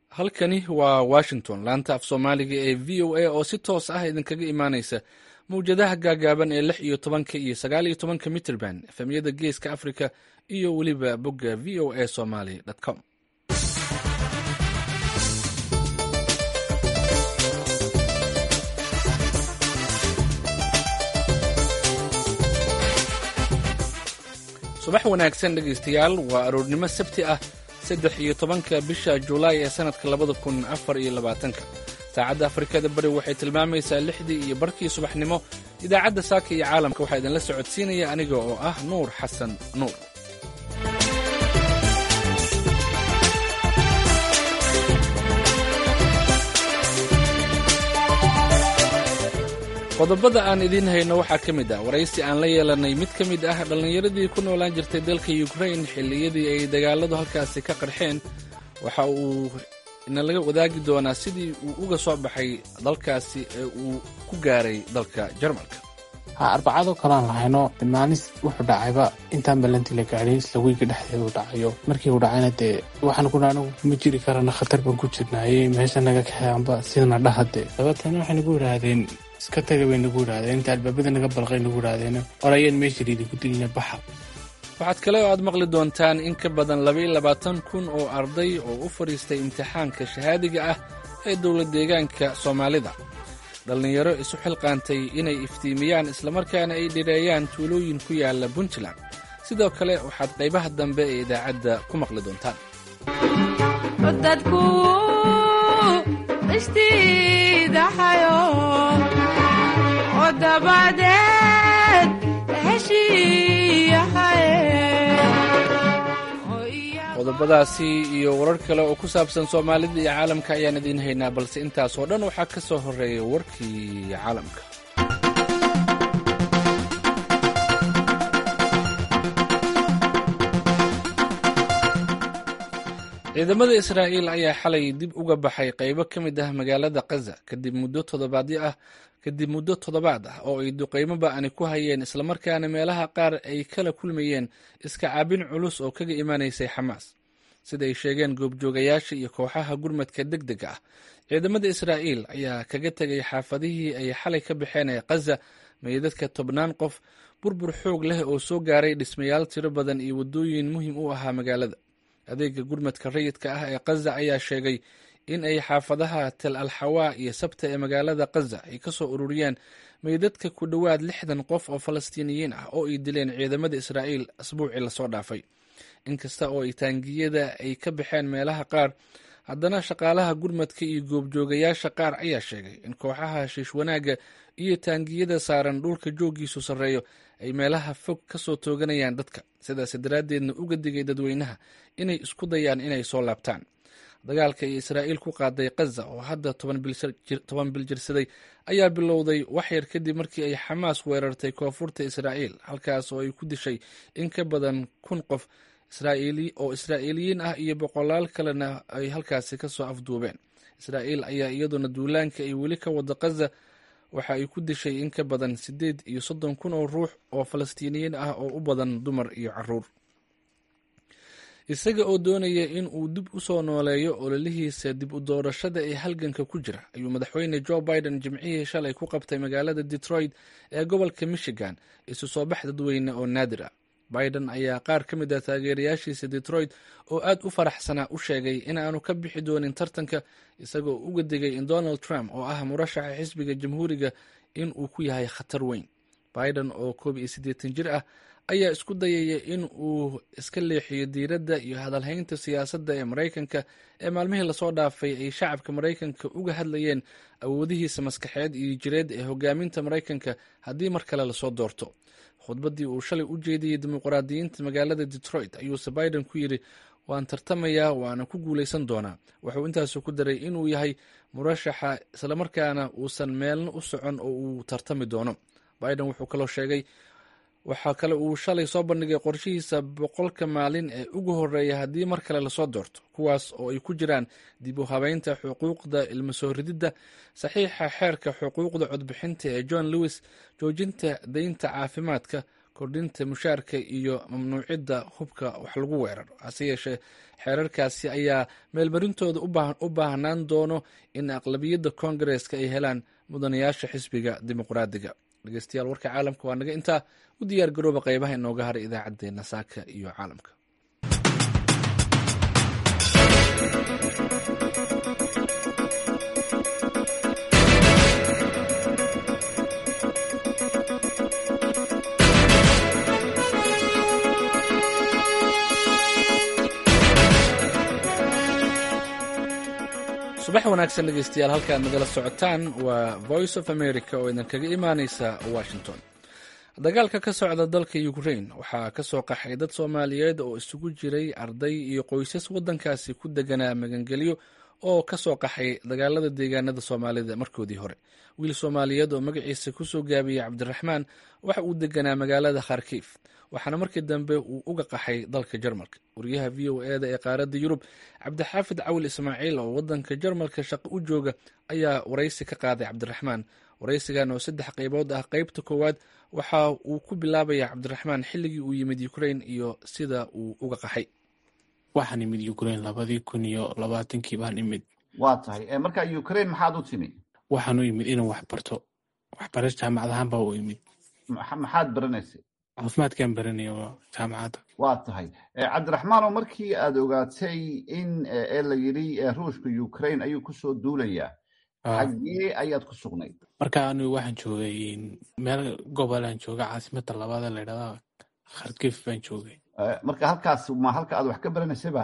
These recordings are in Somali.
halkani waa washington laanta af soomaaliga ee v o a oo si toos ah idinkaga imaaneysa mawjadaha gaagaaban ee lix iyo tobanka iyo sagaal iyo tobanka mitrband efemyada geeska africa iyo weliba bogga v o a somaly com subax wanaagsan dhegaystayaal waa aroornimo sabti ah saddex iyo tobanka bisha julaay ee sannadka labada kun afar iyo labaatanka saacadda afrikada bari waxay tilmaamaysaa lixdii iyo barkii subaxnimo idaacadda saaka iyo caalamka waxaa idinla socodsiinaya aniga oo ah nuur xasan nuur qodobada aan idiin hayno waxaa ka mid ah waraysi aan la yeelanay mid ka mid ah dhallinyaradii ku noolaan jirtay dalka ukrain xilliyadii ay dagaaladu halkaasi ka qarxeen waxa uu inalaga wadaagi doonaa sidii uu uga soo baxay dalkaasi ee uu ku gaaray dalka jarmalka ha arbacadoo kaleaan lahayno maalis wuxuu dhacayba intaan ballantii la gaadhay isla weyga dhexdeeda uu dhacayo markii uu dhacayna dee waxaan kuna anigu ma jiri karana khatar baan ku jirnaaye meesha naga kaxeanba sidana dhahade dabeetana waxay nagu yidhaahdeen iska taga bay nagu yidhahdeen inta albaabada naga balqay nagu yidhahdeen orayeen meesha liidinku dilina baxa waxaad kale oo aad maqli doontaan in ka badan labaiyo labaatan kun oo arday oo u fadhiistay imtixaanka shahaadiga ah ee dowlad deegaanka soomaalida dhallinyaro isu xilqaantay inay iftiimiyaan islamarkaana ay dhireeyaan tuulooyin ku yaala puntland sidoo kale waxaad qaybaha dambe ee idaacadda ku maqli doontaan qodobadaasi iyo warar kale oo ku saabsan soomaalida iyo caalamka ayaan idiin haynaa balse intaas oo dhan waxaa ka soo horreeya warkii caalamka ciidamada israa'iil ayaa xalay dib uga baxay qaybo ka mid ah magaalada kaza kadib muddo toddobaadyo ah kadib muddo toddobaad ah oo ay duqaymo ba'ani ku hayeen islamarkaana meelaha qaar ay kala kulmayeen iska caabin culus oo kaga imanaysay xamaas sida ay sheegeen goobjoogayaasha iyo kooxaha gurmadka deg dega ah ciidamada israa'iil ayaa kaga tegay xaafadihii ay xalay ka baxeen ee kaza meydadka tobnaan qof burbur xoog leh oo soo gaaray dhismayaal tiro badan iyo waddooyin muhiim u ahaa magaalada adeega gurmadka rayidka ah ee kaza ayaa sheegay in ay xaafadaha tel alxawaa iyo sabta ee magaalada kaza ay ka soo ururiyeen meydadka ku dhowaad lixdan qof oo falastiiniyiin ah oo ay dileen ciidamada israa'iil asbuucii lasoo dhaafay inkasta oo ay taangiyada ay ka baxeen meelaha qaar haddana shaqaalaha gurmadka iyo goobjoogayaasha qaar ayaa sheegay in kooxaha shiish wanaagga iyo taangiyada saaran dhulka jooggiisu sarreeyo ay meelaha fog ka soo tooganayaan dadka sidaas daraaddeedna uga digay dadweynaha inay isku dayaan inay soo laabtaan dagaalka ay israa'iil ku qaaday kaza oo hadda toban bil jirsaday ayaa bilowday waxyar kadib markii ay xamaas weerartay koonfurta israa'iil halkaas oo ay ku dishay in ka badan kun qof oo israa'iiliyiin ah iyo boqolaal kalena ay halkaasi ka soo afduubeen israa'iil ayaa iyaduna duulaanka ay weli ka wado kaza waxa ay ku dishay in ka badan siddeed iyo soddon kun oo ruux oo falastiiniyiin ah oo u badan dumar iyo caruur isaga oo doonaya in uu dib u soo nooleeyo ololihiisa dib u doorashada ee halganka ku jira ayuu madaxweyne joe biden jimcihii shalay ku qabtay magaalada detroit ee gobolka michigan isu soo bax dadweyne oo naadir ah biden ayaa qaar ka mid ah taageerayaashiisa detroit oo aad u faraxsanaa u sheegay in aanu ka bixi doonin tartanka isagoo uga digay in donald trump oo ah murashaxa xisbiga jamhuuriga in uu ku yahay khatar weyn biden oo koob iyo siddeetan jir ah ayaa isku dayaya in uu iska leexiyo diiradda iyo hadalhaynta siyaasadda ee maraykanka ee maalmihii lasoo dhaafay ay shacabka maraykanka uga hadlayeen awoodihiisa maskaxeed iyo jireed ee hogaaminta maraykanka haddii mar kale lasoo doorto khudbaddii uu shalay u jeediyey dimuqraadiyiinta magaalada detroit ayuuse biden ku yidhi waan tartamayaa waana ku guulaysan doonaa wuxuu intaasu ku daray inuu yahay murashaxa islamarkaana uusan meelna u socon oo uu tartami doono biden wuxuu kaloo sheegay waxaa kale uu shalay soo bandhigay qorshihiisa boqolka maalin ee ugu horeeya haddii mar kale lasoo doorto kuwaas oo ay ku jiraan dib u habeynta xuquuqda ilmo soo rididda saxiixa xeerka xuquuqda codbixinta ee john lewis joojinta deynta caafimaadka kordhinta mushaarka iyo mamnuucidda hubka wax lagu weeraro hase yeeshee xeerarkaasi ayaa meelmarintooda u baahnaan doono in aqlabiyadda koongareeska ay helaan mudanayaasha xisbiga dimuqraadiga dhegeystayaal warka caalamka waa naga intaa u diyaar garooba qeybaha inooga haray idaacaddeenna saaka iyo caalamka subax wanaagsan dhegeystayaal halkaad nagala socotaan waa voice of america oo idinkaga imaaneysa washington dagaalka ka socda dalka ukrain waxaa ka soo qaxay dad soomaaliyeed oo isugu jiray arday iyo qoysas waddankaasi ku deganaa magangelyo oo ka soo qaxay dagaalada deegaanada soomaalida markoodii hore wiil soomaaliyeed oo magaciisa kusoo gaabiyey cabdiraxmaan waxa uu deganaa magaalada kharkiif waxaana markii dambe uu uga qaxay dalka jarmalka wariyaha v o eda ee qaaradda yurub cabdixaafid cawil ismaaciil oo wadanka jarmalka shaqo u jooga ayaa waraysi ka qaaday cabdiraxmaan waraysigan oo saddex qaybood ah qeybta koowaad waxa uu ku bilaabaya cabdiraxmaan xilligii uu yimid ukrain iyo sida uu uga qaxay waxaan imid ukrain labadii kun iyo labaatankii baan imid waa tahay marka ukrain maxaad u timi waxaan u imid inaan wax barto waxbaras jaamacad ahaan baa u imid maxaad baranaysay caafimaadkaan baranaya jaamacadda waa tahay cabdiraxmaanoo markii aad ogaatay in ee la yidhi ruushka ukrain ayuu kusoo duulayaa xaggee ayaad ku sugnayd marka anigu waxaan joogay meel gobolaan jooga caasimada labaad la ydhahda kharkif baan joogay marka halkaas ma halka aad wax ka baranaysayba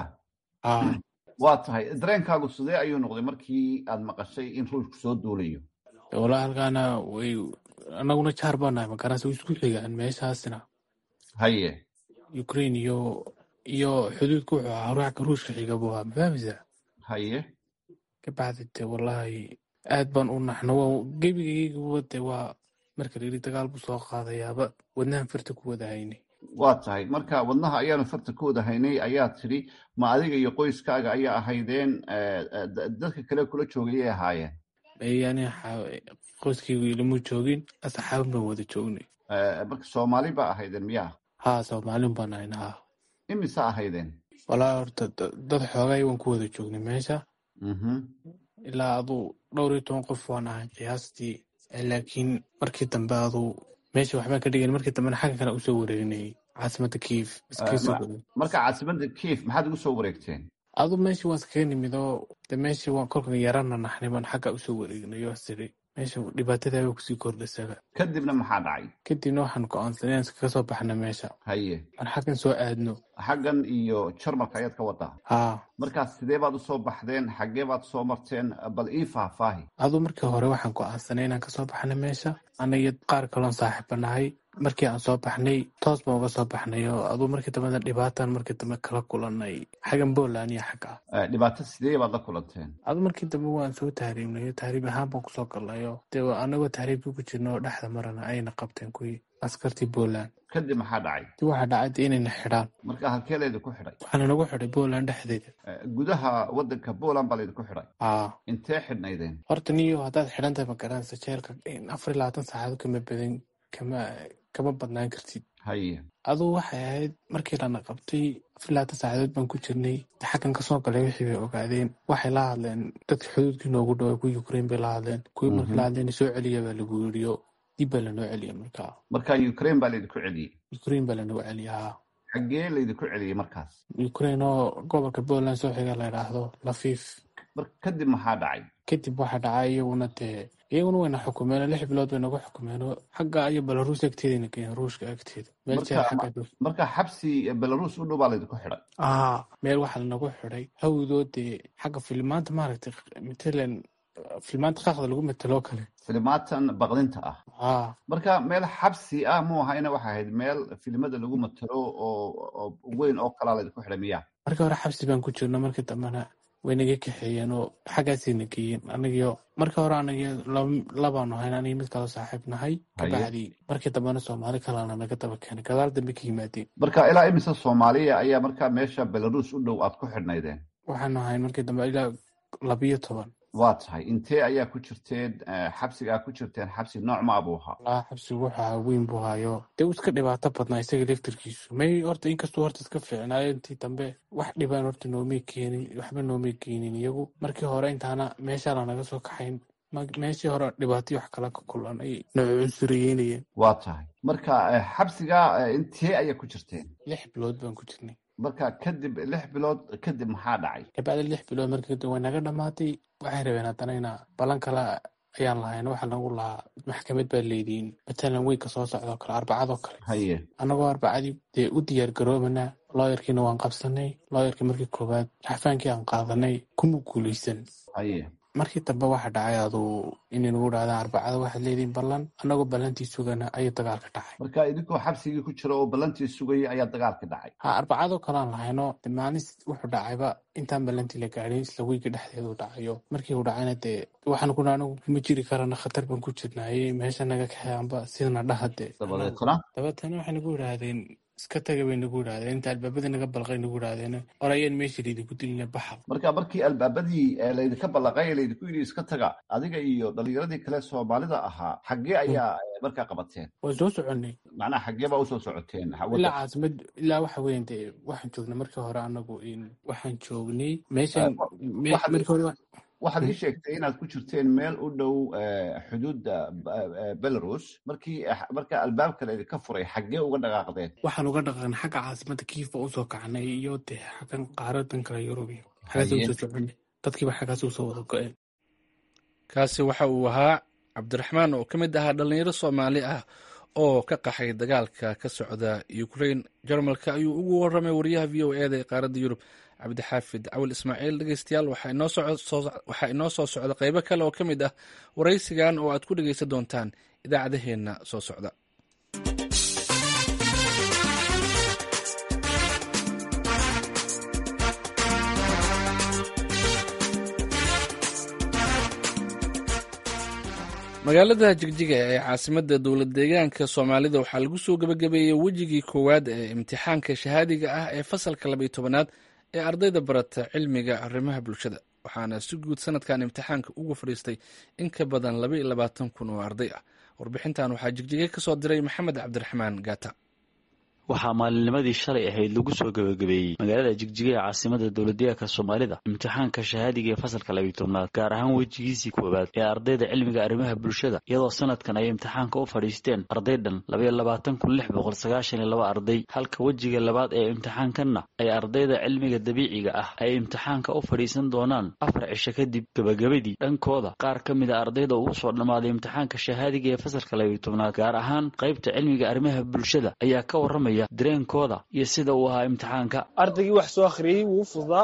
waa tahay dareenkaagu sidee ayuu noqday markii aad maqashay in ruushku soo duulayo walaa halkaana way anaguna jaar baanahay magarasa isku xigaan meeshaasna haye ukrain iyo iyo xuduudka wuxuu ahaa ruuxka ruushka xiga buu ahaa mafahmaysaa haye kabacdi de wallahi aad baan u naxno gebigayguba de waa marka layidhi dagaal buu soo qaadayaaba wadnahan farta ku wada haynay waa tahay marka wadnaha ayaanu farta ku wada haynay ayaa tidhi ma adiga iyo qoyskaaga ayaa ahaydeen dadka kale kula joogayay ahaayeen yani qoyskaygu ilama joogin asxaabin baan wada joognay marka soomaali ba ahaydeen miyaa haa soomaalin baan ahayna ha imise ahaydeen walaa horta dad xoogay waan ku wada joognay meesha ilaa aduu dhowr iyo toban qof waan ahay qiyaastii laakiin markii dambe aduu meesha waxbaan ka dhigan markii dambena xagga kale usoo wareegnayay caasimada kiif marka caasimada kiif maxaad ugu soo wareegteen adu meeshii waan iskaga nimid oo de meeshii waan kolkan yarana naxnay baan xagga usoo wareegnay oo siri meesha dhibaatadaaba kusii kordhasaga kadibna maxaa dhacay kadibna waxaan go-aansanay inaan kaga soo baxna meesha haye aan xaggan soo aadno xaggan iyo jarmalka ayaad ka wadaa haa markaas sidee baad usoo baxdeen xaggee baad soo marteen bal ii faahfaahi aduu markii hore waxaan go-aansanay inaan kasoo baxna meesha anayo qaar kaloon saaxiiba nahay markii aan soo baxnay toos baan uga soo baxnay oo aduu markii dambena dhibaatan markii dambe kala kulanay xaggan poland iyo xagga dhibaato sidee baad la kulanteen aduu markii dambe waan soo tahriibnayo tahriib ahaan baan kusoo galnayo dee anagoo tahriibkii ku jirno oo dhexda marana ayna qabteen kuwii askartii poland kadib maxaa dhacay dib waxaa dhacay de inayna xidhaan marka halkee laydinku xidhay waxaana nagu xidhay poland dhexdeeda gudaha wadanka poland baa laydinku xidhay haa intee xidhnaydeen horta niyo haddaad xidhan tahay magaranaysa jeelka afar iyo labaatan saacadood kama badan kama kama badnaan kartid haye aduu waxay ahayd markii lana qabtay afar iyo labaatan saacadood baan ku jirnay xaggan kasoo galay wixii bay ogaadeen waxay la hadleen dadka xuduudkii noogu dhawaa kuwii ukrain bay la hadleen kuwii markii la hadleen soo celiya baa lagu yiriyo dib baa lanoo celiya markaa marka ukrain baa laydinku celiyey ukrain baa lanoo celiyaa xaggee laydinku celiyey markaas ukrain oo gobolka poland soo xiga la idhaahdo lafiif mar kadib maxaa dhacay kadib waxaa dhacay iyaguna dee iyaguna wayna xukumeen lix bilood bay nagu xukumeen xagga iyo belaruus agteedana geen ruushka agteeda meel jeel xagga marka xabsi belarus u dhow baa laydinku xidhay aa meel waxaa lanagu xidhay hawdoo dee xagga filimaanta maaragtay matalan filimaanta qaaqda lagu mataloo kale filimaatan baqdinta ah aa marka meel xabsi ah mu ahayna waxay ahayd meel filimada lagu matalo oo weyn oo kalaa laydinku xidhay miyaa markii hore xabsi baan ku jirno markii dambena way naga kaxeeyeen oo xaggaasayna geeyeen anagiyo markii hore anagio labaanu hayn anigi mid kaloo saaxiib nahay kabacdi markii dambena soomaali kalena naga daba keenay gadaal dambe ka yimaadeen marka ilaa imise soomaaliya ayaa markaa meesha belarus u dhow aad ku xidhnaydeen waxaanu hayn markii dambe ilaa labiyo toban waa tahay intee ayaa ku jirteen xabsigaa ku jirteen xabsi nooc ma abuu ahaa walaa xabsigu waxaa weyn buu hayo dee uu iska dhibaato badnaa isaga laftirkiisu may horta inkastuu horta iska fiicnaayo intii dambe wax dhibaan horta noomay keenin waxba noomay keenin iyagu markii hore intaana meeshaa lanaga soo kaxayn meeshii hore dhibaatay wax kala ka kulan ay nooc cunsureyeynayeen waa tahay marka xabsigaa intee ayaa ku jirteen lix bilood baan ku jirnay marka kadib lix bilood kadib maxaa dhacay kabacdi lix bilood marka kadib way naga dhamaatay waxay rabeen haddana inaa balan kale ayaan lahayn waxaa nagu lahaa maxkamad baa leediin matalan weynka soo socdoo kale arbacadoo kale haye annagoo arbacadii dee u diyaar garoobana looyarkiina waan qabsanay looyarkii markii koowaad raxfaankii aan qaadanay kuma guulaysan haye markii dambe waxa dhacay aduu inay nagu dhahdaan arbacada waxaad leediin ballan annagoo ballantii sugana ayuu dagaalka dhacay marka idinkoo xabsigii ku jira oo ballantii sugayay ayaa dagaalka dhacay ha arbacadoo kalean lahayno de maalis wuxuu dhacayba intaan ballantii la gaadhin isla weyga dhexdeedu dhacayo markii uu dhacayna dee waxaan kuna anigu ma jiri karana khatar baan ku jirnaayey meesha naga kaxeanba sidana dhaha dee dabadeetna dabeetana waxay nagu yidhaahdeen iska taga bay nagu yidhahdeen inta albaabadii naga balqay nagu yidhahdeen orayeen meesha laydinku dilina baxa marka markii albaabadii laydinka ballaqay laydinku yidhi iska taga adiga iyo dhalinyaradii kale soomaalida ahaa xaggee ayaa markaa qabateen waa soo soconay macnaha xaggee baa usoo socoteen ilaa caasimad ilaa waxa weyan dee waxaan joognay markii hore anagu waxaan joognay meeshan markii hore waxaad ii sheegtay inaad ku jirteen meel u dhow xuduudda belarus markii marka albaabka laydinka furay xaggee uga dhaqaaqdeen waxaan uga dhaqaaqnay xagga caasimada kiifa usoo kacnay iyo dee xaggan qaaradan kale yurubiya xaggaas usoo soconay dadkiiba xaggaas usoo wada go-een kaasi waxa uu ahaa cabdiraxmaan oo ka mid ahaa dhallinyaro soomaali ah oo ka qaxay dagaalka ka socda ukrain jarmalka ayuu ugu warramay wariyaha v o eda ee qaaradda yurub cabdixaafid cawil ismaaciil dhegeystayaal waxaa inoo soo socda qeybo kale oo ka mid ah waraysigan oo aad ku dhegeysan doontaan idaacadaheenna soo socda magaalada jigjiga ee caasimadda dowlad deegaanka soomaalida waxaa lagu soo gebagabeeyey wejigii koowaad ee imtixaanka shahaadiga ah ee fasalka labaiyo tobanaad ee ardayda barata cilmiga arrimaha bulshada waxaana si guud sanadkan imtixaanka uga fadhiistay in ka badan laba iyo labaatan kun oo arday ah warbixintan waxaa jigjiga ka soo diray maxamed cabdiraxmaan gaata waxaa maalinnimadii shalay ahayd lagu soo gebagabeeyey magaalada jigjiga ee caasimada dowladdeegaanka soomaalida imtixaanka shahaadiga ee fasalka labiyi tobnaad gaar ahaan wejigiisii koowaad ee ardayda cilmiga arrimaha bulshada iyadoo sanadkan ay imtixaanka u fadhiisteen arday dhan labaiyo labaatan kun lix boqol sagaashan iyo laba arday halka wejiga labaad ee imtixaankanna ay ardayda cilmiga dabiiciga ah ay imtixaanka u fadhiisan doonaan afar cisho kadib gebagabadii dhankooda qaar ka mid a ardayda ugu soo dhammaaday imtixaanka shahaadiga ee fasalka labiyi tobnaad gaar ahaan qaybta cilmiga arrimaha bulshada ayaa ka warramaya dareenkooda iyo sida uu ahaa imtixaanka ardaygii wax soo akhriyey wuu fududaa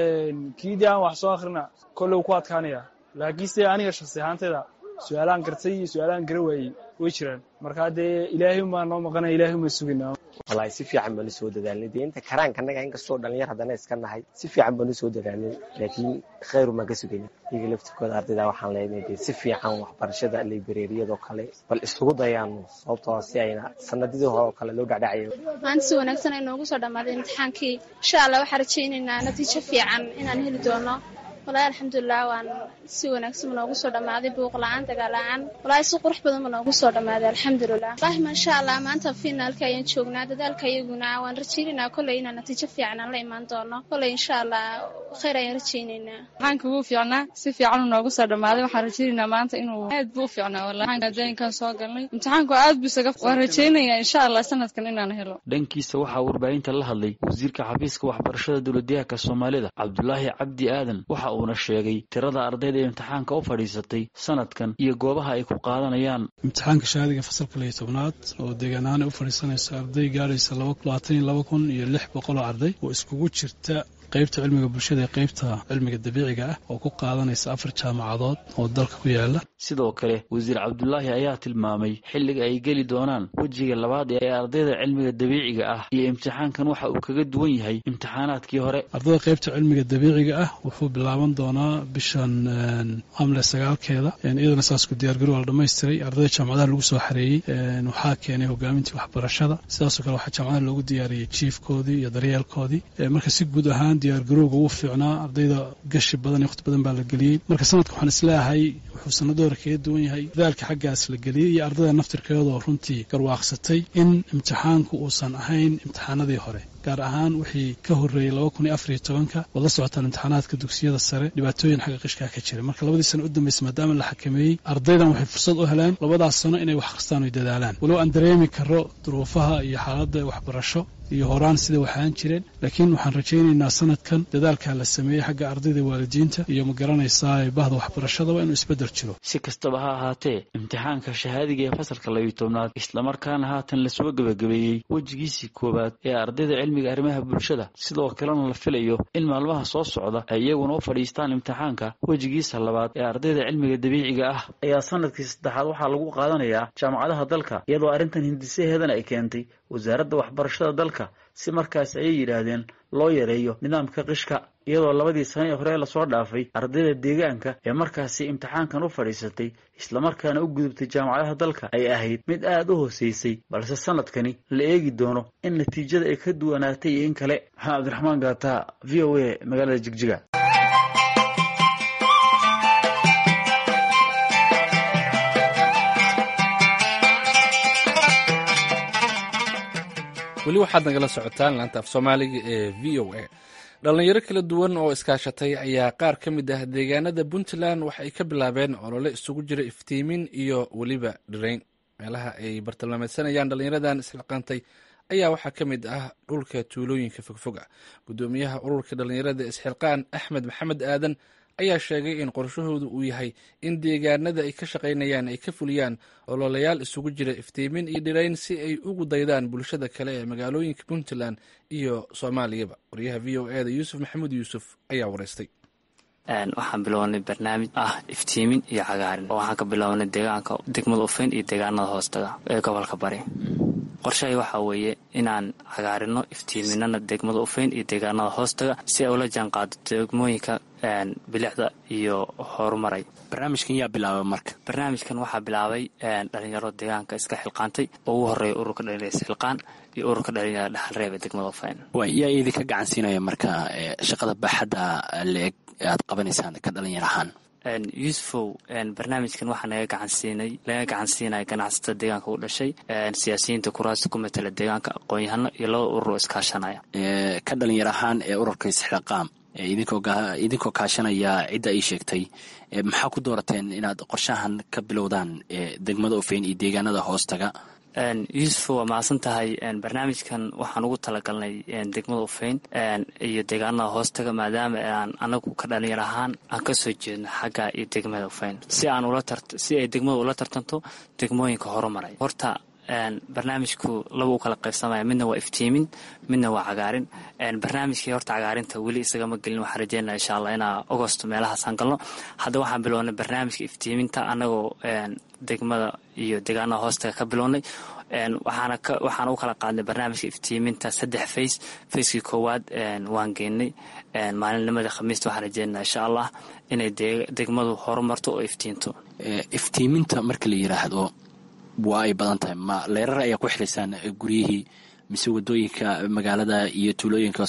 kiidii aan wax soo akhrina kolley ku adkaanaya laakiinse aniga shaksi ahaantayda su-aalaan gartay iyo su-aalaan gara waayey way jiraan markaa dee ilaahay umaa noo maqanaya ilahay uma sugina wallaahi si fiican baanu soo dadaalnay dee inta karaanka annaga inkastoo dhalinyar haddana iska nahay si fiican baanu soo dadaalnay laakiin khayr umaan ka sugayna iyaga laftirkooda ardayda waxaan leenahay dee si fiican waxbarashada librariyadoo kale bal isugu dayaano sababtoo si ayna sanadidii hore oo kale loo dhacdhacayo maanta si wanaagsan ay noogu soo dhammaaday imtixaankii insha allah waxaan rajaynaynaa natiijo fiican inaan heli doono walahi alxamdulilah waan si wanaagsan ma noogu soo dhammaaday buuq la-aan dagaal la-aan walahi si qurux badan ma noogu soo dhammaaday alxamdulilah wallahi maasha allah maanta finaalka ayaan joognaa dadaalka iyaguna waan rajaynaynaa kolley inaan natiijo fiican aan la imaan doono kolley insha allah khayr ayaan rajaynaynaa imtixaanka wuu fiicnaa si fiican uu noogu soo dhammaaday waxaan rajaynaynaa maanta inuu aad buu u fiicnaa wallahi adayinkan soo galnay imtixaanku aad buu isaga waan rajaynayaa insha allah sanadkan inaan helo dhankiisa waxaa warbaahinta la hadlay wasiirka xafiiska waxbarashada dowladyahanka soomaalida cabdulaahi cabdi aadan waxa uuna sheegay tirada ardayda imtixaanka u fadhiisatay sanadkan iyo goobaha ay ku qaadanayaan imtixaanka shahaadiga fasalka liyo tobnaad oo deegaan ahaan ay u fadhiisanayso arday gaadhaysa labaatan iyo laba kun iyo lix boqol oo arday oo iskugu jirta qaybta cilmiga bulshada ee qaybta cilmiga dabiiciga ah oo ku qaadanaysa afar jaamacadood oo dalka ku yaala sidoo kale wasiir cabdulaahi ayaa tilmaamay xilliga ay geli doonaan wejiga labaad ee ardayda cilmiga dabiiciga ah iyo imtixaankan waxa uu kaga duwan yahay imtixaanaadkii hore ardayda qaybta cilmiga dabiiciga ah wuxuu bilaaban doonaa bishan amle sagaalkeeda iyadana saasku diyaargarow la dhamaystiray ardayda jaamacadaha lagu soo xareeyey waxaa keenay hogaamintii waxbarashada sidaasoo kale waxaa jaamacadaha loogu diyaariyey jiifkoodii iyo daryeelkoodii marka si guud ahaan ahaan diyaargarowga uu fiicnaa ardayda gashi badan iyo waqti badan baa la geliyey marka sanadka waxaan isleeyahay wuxuu sanadooda kaga duwan yahay dadaalka xaggaas la geliyey iyo ardayda naftirkeedoo runtii garwaaqsatay in imtixaanku uusan ahayn imtixaanadii hore gaar ahaan wixii ka horreeyey laba kun iyo afariyo tobanka waad la socotaan imtixaanaadka dugsiyada sare dhibaatooyin xagga qishkaa ka jira marka labadii sano u dambaysa maadaama la xakameeyey ardaydan waxay fursad u heleen labadaas sano inay wax akhristaan oy dadaalaan walow aan dareemi karo duruufaha iyo xaaladda waxbarasho iyo horaan sida waxaan jireen laakiin waxaan rajaynaynaa sanadkan dadaalkaa la sameeyey xagga ardayda waalidiinta iyo ma garanaysaa bahda waxbarashadaba inuu isbeddel jiro si kastaba ha ahaatee imtixaanka shahaadiga ee fasalka labiyo tobnaad islamarkaana haatan lasoo gebagabeeyey wejigiisii koowaad ee ardayda cilmiga arrimaha bulshada sidoo kalena la filayo in maalmaha soo socda ay iyaguna u fadhiistaan imtixaanka wejigiisa labaad ee ardayda cilmiga dabiiciga ah ayaa sanadkii saddexaad waxaa lagu qaadanayaa jaamacadaha dalka iyadoo arrintan hindisaheedana ay keentay wasaaradda waxbarashada dalka si markaas ayay yidhaahdeen loo yareeyo nidaamka qishka iyadoo labadii sano ee hore lasoo dhaafay ardayda deegaanka ee markaasi imtixaankan u fadhiisatay islamarkaana u gudubtay jaamacadaha dalka ay ahayd mid aad u hooseysay balse sanadkani la eegi doono in natiijada ay ka duwanaatay iyo in kale maxamed cabdiraxmaan gaata v o a magaalada jigjiga weli waxaad nagala socotaan laanta af soomaaliga ee v o a dhallinyaro kala duwan oo iskaashatay ayaa qaar ka mid ah deegaanada puntland waxa ay ka bilaabeen olole isugu jira iftiimin iyo weliba dhirayn meelaha ay bartilmaameysanayaan dhallinyaradan isxilqaantay ayaa waxaa ka mid ah dhulka tuulooyinka fogfog ah guddoomiyaha ururka dhallinyarada isxilqaan axmed maxamed aadan ayaa sheegay in qorshahoodu uu yahay in deegaanada ay ka shaqaynayaan ay ka fuliyaan ololayaal isugu jira iftiimin iyo dhirayn si ay ugu daydaan bulshada kale ee magaalooyinka puntland iyo soomaaliyaba waryaha v o eda yuusuf maxamuud yuusuf ayaa wareystay waxaan bilownay barnaamij ah iftiimin iyo cagaarin oo waxaan ka bilownay deegaanka degmada ufeyn iyo deegaanada hoostaga ee gobolka bari qorshahay waxaa weeye inaan cagaarino iftiiminana degmada ufeyn iyo deegaanada hoostaga si ay ula jaanqaado degmooyinka bilicda iyo horumaray barnaamijkan yaa bilaabay marka barnaamijkan waxaa bilaabay dhalinyaro deegaanka iska xilqaantay oo ugu horeeya ururka dhalinyara isxilqaan iyo ururka dhalinyara dhexalreeb ee degmada ufeyn way yaa idinka gacansiinaya marka shaqada baaxadda la-eg aad qabanaysaan ka dhalinyar ahaan yuusufow barnaamijkan waxaa naga gacansiinay laga gacansiinaya ganacsatada deegaanka u dhashay siyaasiyiinta kuraasta ku matala deegaanka aqoon-yahano iyo laba urur oo iskaashanaya ka dhalinyar ahaan ee ururka isxilaqaam idinkoo kaashanaya cidda ii sheegtay maxaa ku doorateen inaad qorshahan ka bilowdaan degmada ofeyn iyo deegaanada hoostaga yuusuf waa mahadsan tahay barnaamijkan waxaan ugu talagalnay degmada ufeyn iyo deegaanada hoostaga maadaama aan anagu ka dhalinyar ahaan aan kasoo jeedno xagga iyo degmada ufeyn si aan si ay degmada ula tartanto degmooyinka horumaray horta barnaamijku laba u kala qaybsamaya midna waa iftiimin midna waa cagaarin barnaamijkii horta cagaarinta weli isagama gelin waxaan rajeynaa insha allah inaa agosto meelahaasaan galno hadda waxaan bilownay barnaamijka iftiiminta anagoo degmada iyo deegaanada hoostaga ka bilownay waxaana u kala qaadnay barnaamijka iftiiminta saddex fays fayskii koowaad waan geynay maalinnimadii khamiista waxaan rajeynaa insha allah inay degmadu horumarto oo iftiinto iftiiminta marka la yiraahdo waa ay badan tahay ma leerar ayaa ku xiraysaan guryihii mise wadooyinka magaalada iyo tuulooyinka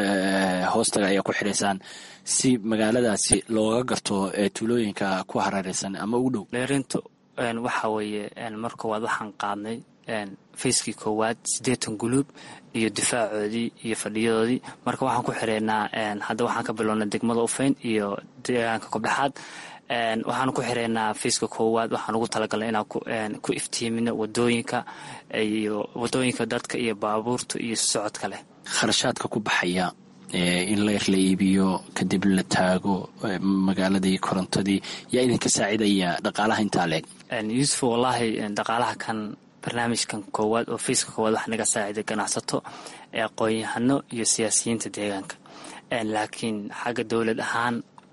hoostaga ayaa ku xiraysaan si magaaladaasi looga garto tuulooyinka ku hareereysan ama ugu dhow leerintu waxaa weeye mar koowaad waxaan qaadnay fayskii koowaad siddeetan guluub iyo difaacoodii iyo fadhiyadoodii marka waxaan ku xireynaa hadda waxaan ka bilownay degmada ufeyn iyo deegaanka kobdhexaad waxaan ku xireynaa fayska koowaad waxaan ugu talagalnay inaan ku iftiimino wadooyinka iyo wadooyinka dadka iyo baabuurta iyo socodka leh kharashaadka ku baxaya in leer la iibiyo kadib la taago magaaladii korontadii yaa idinka saacidaya dhaqaalaha intaa leeg yuusuf wallaahi dhaqaalaha kan barnaamijkan koowaad oo fayska koowaad wax naga saaciday ganacsato aqoon-yahano iyo siyaasiyiinta deegaanka laakiin xagga dowlad ahaan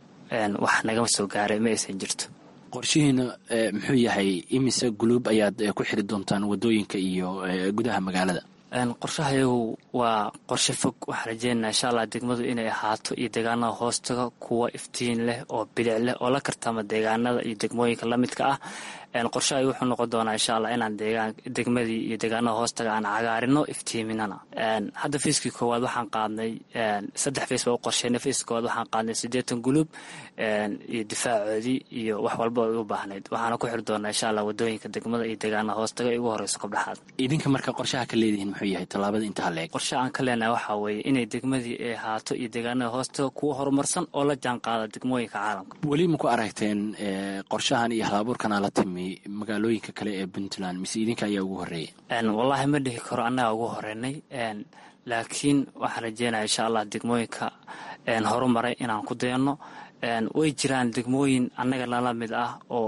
wax nagama soo gaaray ma aysan jirto qorshihiina muxuu yahay imise guluub ayaad ku xiri doontaan wadooyinka iyo gudaha magaalada qorshahayagu waa qorshe fog waxaan rajeynaa insha allah degmadu inay ahaato iyo deegaanada hoostaga kuwa iftiin leh oo bilic leh oo la kartama deegaanada iyo degmooyinka lamidka ah qorshahay wuxuu noqon doonaa insha allah inaan deegaan degmadii iyo deegaanada hoostaga aan cagaarino iftiiminana hadda fayskii koowaad waxaan qaadnay saddex fays baa u qorsheynay fayska koowaad waxaan qaadnay siddeetan gulub iyo difaacoodii iyo wax walba ay u baahnayd waxaana ku xiri doonaa insha allah wadooyinka degmada iyo deegaanada hoostaga ay ugu horeyso kabdhaxaad idinka marka qorshaha ka leedihiin muxuu yahay tallaabada intaa leeg qorsha aan ka leenahay waxaa weeye inay degmadii ay ahaato iyo deegaanada hoostaga kuwa horumarsan oo la jaan qaada degmooyinka caalamka weli ma ku aragteen qorshahan iyo halabuurkana la timi magaalooyinka kale ee puntland mise idinka ayaa ugu horreeyay wallaahi ma dhihi karo annaga ugu horeynay laakiin waxaan rajeynaya insha allah degmooyinka horumaray inaan ku dayanno way jiraan degmooyin annaga nala mid ah oo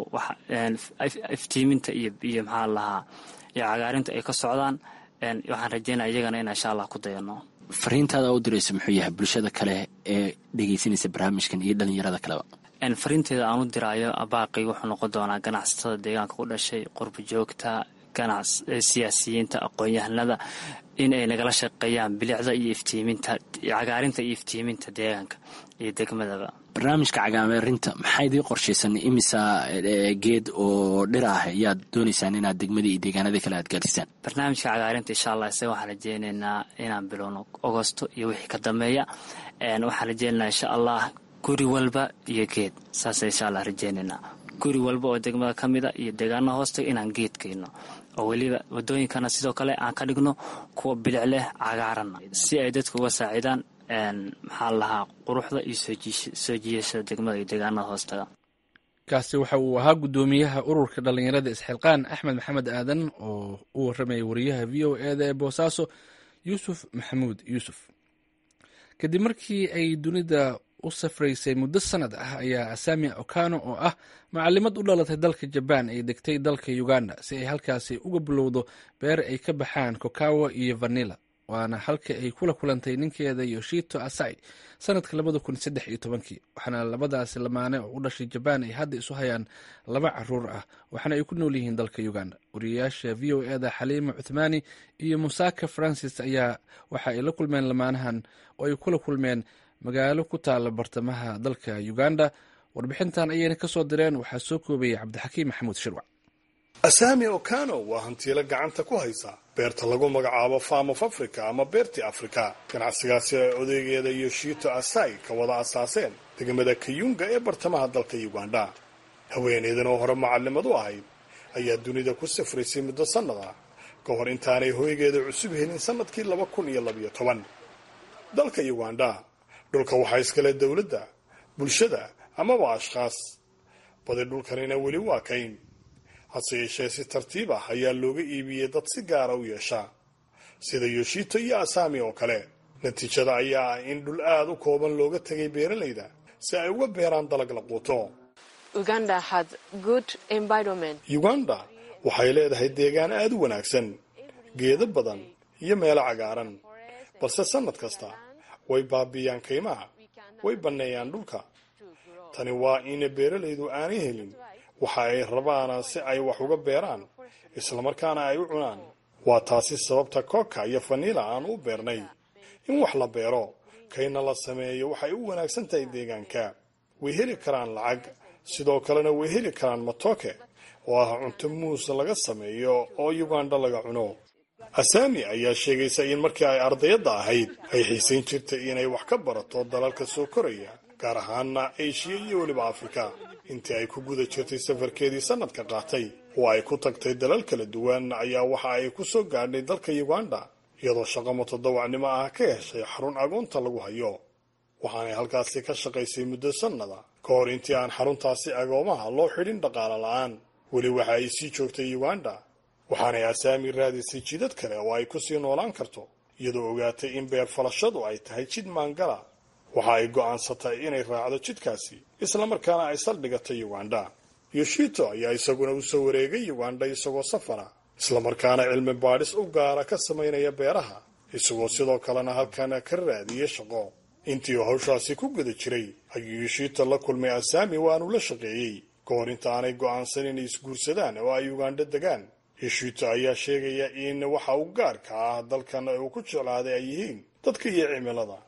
iftiiminta iyo iyo maxaa lahaa iyo cagaarinta ay ka socdaan waxaan rajeynaya iyagana inaan insha allah ku dayanno fariintaada u diraysa muxuu yahay bulshada kale ee dhegeysanaysa barnaamijkan iyo dhalinyarada kaleba fariinteeda aan u diraayo baaqi wuxuu noqon doonaa ganacsatada deegaanka ku dhashay qurba joogta siyaasiyiinta aqoon-yahanada in ay nagala shaqeeyaan bilicda iyo iftiiminta cagaarinta iyo iftiiminta deegaanka iyo degmadaba barnaamijka cagaarinta maxaa idii qorshaysan imisa geed oo dhir ah ayaad doonaysaan inaad degmadii iyo deegaanadii kale aad gaarsiisaan barnaamijka cagaarinta insha allah isaga waxaan rajeyneynaa inaan bilowno agosto iyo wixii ka dambeeya waxaan rajeyneynaa insha allah guri walba iyo geed saasa insha allah rajeyneynaa guri walba oo degmada ka mida iyo deegaanada hoostaga inaan geed keyno oo weliba wadooyinkana sidoo kale aan ka dhigno kuwa bilic leh cagaaranna si ay dadka uga saacidaan maxaa lahaa quruxda iyo soo jiiyashada degmada iyo deegaanada hoostaga kaasi waxa uu ahaa guddoomiyaha ururka dhallinyarada isxilqaan axmed maxamed aadan oo u warramaya wariyaha v o eda ee boosaaso yuusuf maxamuud yuusuf kadib markii ay dunida u safraysay muddo sanad ah ayaa asami okano oo ah macalimad u dhalatay dalka jabaan ay degtay dalka uganda si ay halkaasi uga bilowdo beer ay ka baxaan kokawa iyo vanilla waana halka ay kula kulantay ninkeeda yoshito asai sanadka labada kun saddex iyo tobankii waxaana labadaasi lamaane oo u dhashay jabaan ay hadda isu hayaan laba caruur ah waxaana ay ku nool yihiin dalka uganda wariyayaasha v o eda xaliima cuthmaani iyo musaka francis ayaa waxa ay la kulmeen lamaanahan oo ay kula kulmeen magaalo ku taala bartamaha dalka uganda warbixintan ayayna ka soo direen waxaa soo koobayay cabdixakiim maxamuud shirwac asami okano waa hantiilo gacanta ku haysa beerta lagu magacaabo farm of africa ama beertii afrika ganacsigaasi ay odaygeeda yoshito asai ka wada asaaseen degmada kayunga ee bartamaha dalka uganda haweeneydan oo hore macalimad u ahayd ayaa dunida ku safraysay muddo sannad ah ka hor intaanay hoygeeda cusub helin sannadkii laba kun iyo labayo toban dalka uganda dhulka waxaa iskale dowladda bulshada amaba ashkhaas badi dhulkanina weli waa kayn hase yeeshee si tartiib ah ayaa looga iibiyey dad si gaara u yeesha sida yoshito iyo asami oo kale natiijada ayaa ah in dhul aad u kooban looga tegay beeralayda si ay uga beeraan dalag la quuto uganda waxay leedahay deegaan aad u wanaagsan geedo badan iyo meelo cagaaran balse sannad kasta way baabiiyaan kaymaha way banneeyaan dhulka tani waa in beeralaydu aanay helin waxa ay rabaana si ay wax uga beeraan islamarkaana ay u cunaan waa taasi sababta kooka iyo fanila aan u beernay in wax la beero kayna la sameeyo waxay u wanaagsan tahay deegaanka way heli karaan lacag sidoo kalena way heli karaan matoke oo ah cunto muus laga sameeyo oo uganda laga cuno asami ayaa sheegaysa in markii ay ardayadda ahayd ay xiisayn jirtay inay wax ka barato dalalka soo koraya gaar ahaana eshiya iyo weliba afrika intii ay ku guda jirtay safarkeedii sanadka qaatay oo ay ku tagtay dalal kala duwan ayaa waxa ay ku soo gaadhay dalka uganda iyadoo shaqo mutadawacnimo ah ka heshay xarun agoonta lagu hayo waxaanay halkaasi ka shaqaysay muddo sannada ka hor intii aan xaruntaasi agoomaha loo xidhin dhaqaale la-aan weli waxa ay sii joogtay uganda waxaanay asaami raadisay jidad kale oo ay ku sii noolaan karto iyadoo ogaatay in beer falashadu ay tahay jid maangala waxa ay go'aansatay inay raacdo jidkaasi islamarkaana ay saldhigatay uganda yoshito ayaa isaguna u soo wareegay uganda isagoo safara islamarkaana cilmi baadhis u gaara ka samaynaya beeraha isagoo sidoo kalena halkan ka raadiyay shaqo intii uu hawshaasi ku guda jiray ayuu yoshito la kulmay asaami waanu la shaqeeyey ka hor inta aanay go'aansan inay isguursadaan oo ay uganda degaan yoshito ayaa sheegaya in waxa uu gaarka ah dalkan uu ku jeclaaday ay yihiin dadka iyo cimilada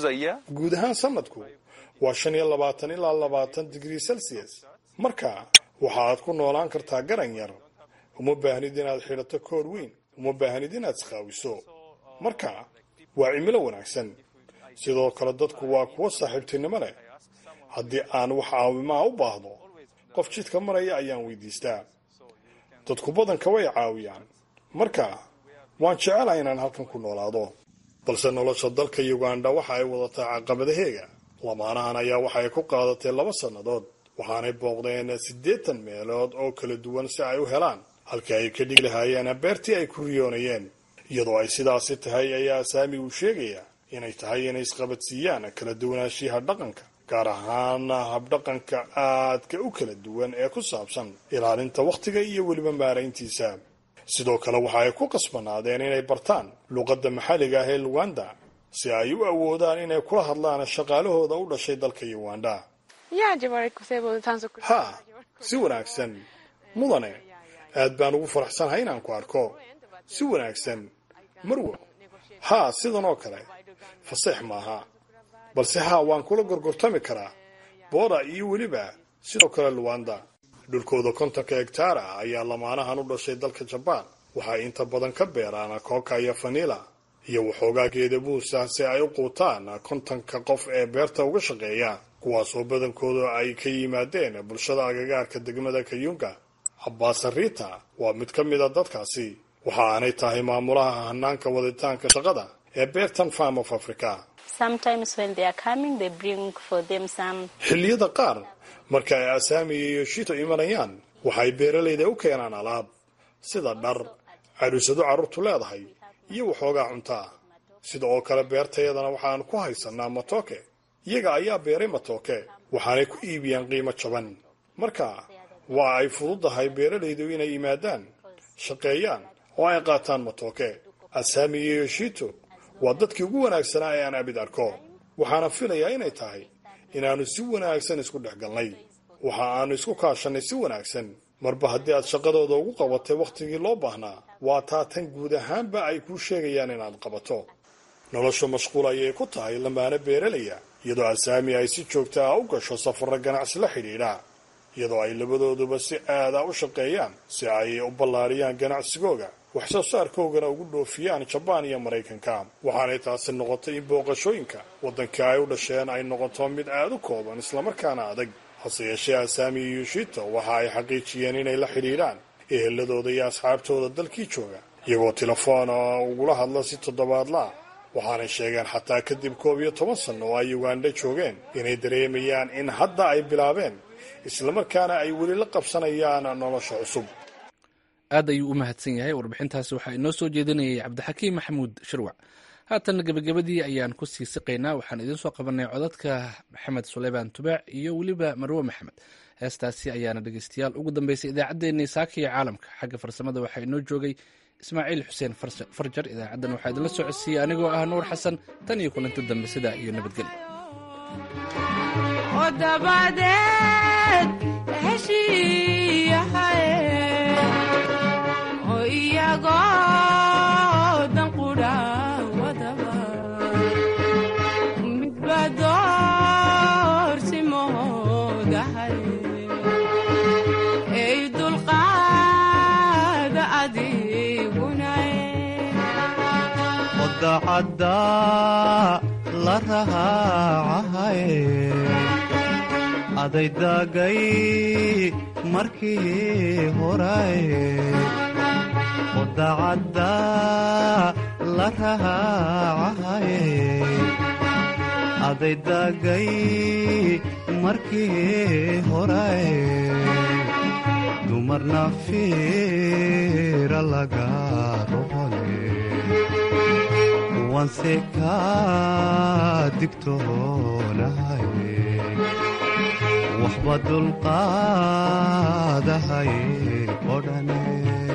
guud ahaan sanadku waa shan iyo labaatan ilaa labaatan digrii celsius marka waxa aad ku noolaan kartaa garan yar uma baahnid inaad xidhato koor weyn uma baahnid inaad isqaawiso marka waa cimilo wanaagsan sidoo kale dadku waa kuwo saaxiibtinimo leh haddii aan wax caawimaa u baahdo qof jidka maraya ayaan weydiistaa dadku badanka way caawiyaan marka waan jecelahay inaan halkan ku noolaado balse nolosha dalka uganda waxa ay wadataa caqabadaheega lamaanahan ayaa waxa ay ku qaadatay laba sannadood waxaanay booqdeen siddeetan meelood oo kala duwan si ay u helaan halkii ay ka dhigi lahaayeen beertii ay ku riyoonayeen iyadoo ay sidaasi tahay ayaa saami uu sheegaya inay tahay inay isqabadsiiyaan kala duwanaanshiyaha dhaqanka gaar ahaan habdhaqanka aadka u kala duwan ee ku saabsan ilaalinta wakhtiga iyo weliba maarayntiisa sidoo kale waxa ay ku qasbanaadeen inay bartaan luqadda maxalliga ah ee luganda si ay u awoodaan inay kula hadlaan shaqaalahooda u dhashay dalka uganda ha si wanaagsan mudane aad baan ugu faraxsanahay inaan ku arko si wanaagsan marwo haa sidan oo kale faseex maaha balse haa waan kula gorgortami karaa booda iyo weliba sidoo kale luwanda dhulkooda kontonka hegtaara ayaa lamaanahan u dhashay dalka jabaan waxay inta badan ka beeraan kooka iyo fanila iyo waxoogaa geeda buusa si ay u quutaan kontonka qof ee beerta uga shaqeeya kuwaasoo badankooda ay ka yimaadeen bulshada agagaarka degmada kayunga abbaasariita waa mid ka mid a dadkaasi waxa aanay tahay maamulaha hanaanka waditaanka shaqada ee beertan farm of africa xilliyada qaar marka ay asaami iyo shito imanayaan waxay beeralayda u keenaan alaab sida dhar caruusado carruurtu leedahay iyo waxoogaa cuntaa sida oo kale beertayadana waxaan ku haysanaa matooke iyaga ayaa beeray matooke waxaanay ku iibiyaan qiimo jaban marka waa ay fududahay beeralaydu inay yimaadaan shaqeeyaan oo ay qaataan matooke asaami iyo shito waa dadkii ugu wanaagsanaa ee aan abid arko waxaana filayaa inay tahay inaannu si wanaagsan isku dhex galnay waxa aanu isku kaashannay si wanaagsan marba haddii aad shaqadooda ugu qabatay wakhtigii loo baahnaa waa taa tan guud ahaanba ay kuu sheegayaan inaad qabato nolosha mashquul ayay ku tahay lamaana beeralaya iyadoo asaami ay si joogta ah u gasho safarro ganacsi la xidhiidha iyadoo ay labadooduba si aada u shaqeeyaan si ay u ballaariyaan ganacsigooga wax soo saarkoogana ugu dhoofiyaan jabaan iyo maraykanka waxaanay taasi noqotay in booqashooyinka waddankii ay u dhasheen ay noqoto mid aada u kooban islamarkaana adag hase yeeshee asaami iyo yushito waxa ay xaqiijiyeen inay la xidhiidhaan eheladooda iyo asxaabtooda dalkii jooga iyagoo telefoon ugula hadla si toddobaadlaa waxaanay sheegeen xataa kadib koob iyo toban sanno oo ay uganda joogeen inay dareemayaan in hadda ay bilaabeen islamarkaana ay weli la qabsanayaan nolosha cusub aad ayuu u mahadsan yahay warbixintaasi waxaa inoo soo jeedinayay cabdixakiim maxamuud shirwac haatan gebagabadii ayaan ku sii siqaynaa waxaan idiin soo qabanay codadka maxamed suleymaan tubaac iyo weliba marwe maxamed heestaasi ayaana dhegeystayaal ugu dambeysay idaacaddeenii saaka iyo caalamka xagga farsamada waxaa inoo joogay ismaaciil xuseen farjar idaacaddan waxaa idinla soo codsiiyey anigoo ah nuur xasan tan iyo kulanti dambe sidaa iyo dacadda la rahaacahaye adaydagay markii horaye odacadda la rahaacahaye adaydagay markii horaye dumarna fiira laga rohole wanse kaa digtoonahaye waxba dulqaadahaye odhane